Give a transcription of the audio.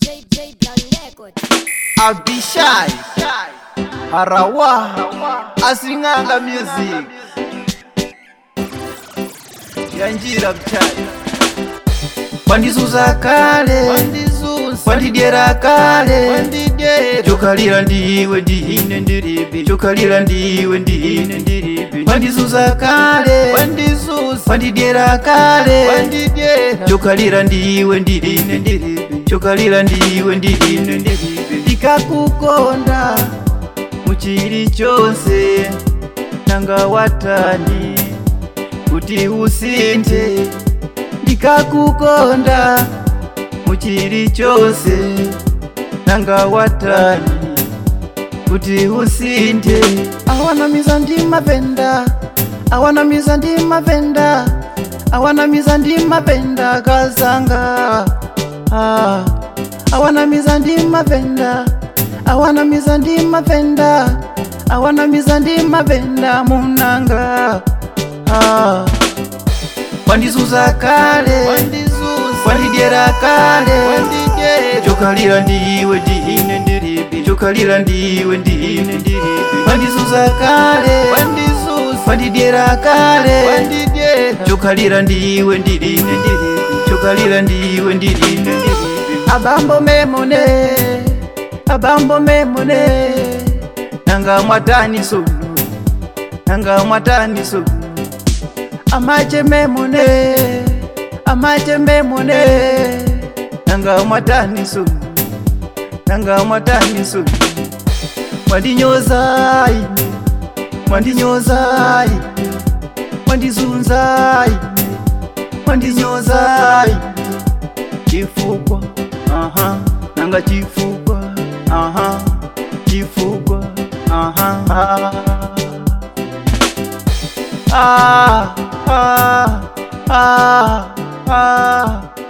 J J Brown Records. I'll be shy. Harawa. Asinganga music. Yanjira mchai. Wandizuza kale. Wandidyera kale. Chokalira ndiwe ndine ndiribi. Chokalira ndiwe ndine ndiribi. Wandizuza kale. Wandidyera kale. Chokalira ndiwe ndine ndiribi. Chokalira ndiwe ndine ndiribi. Ndikakukonda muchiri chose nanga watani kuti usinthe ndikakukonda muchiri chose nanga watani kuti usinthe awanamiza ndi mapenda awanamiza ndi mapenda awanamiza ndi mapenda kazanga ah. awanamiza ndi mapenda awanamiza ndi mapenda awanamiza ndi mapenda munanga ah. wandizuza kale wandidyera kale chokalira ndiwe ndine ndiribi chokalira ndiwe ndine ndiribi wandizuza kale wandidyera kale chokalira ndiwe ndine ndiribi chokalira ndiwe ndine ndiribi abambo memone abambo memone nanga mwatani sunu nanga mwatani sunu amache memone amache memone nanga mwatani sunu nanga mwatani sunu mwandinyoza ine mwandinyoza ine mwandizunza ine mwandinyoza ine chifukwa aha nanga chifukwa aha chifukwa aha ah ah ah ah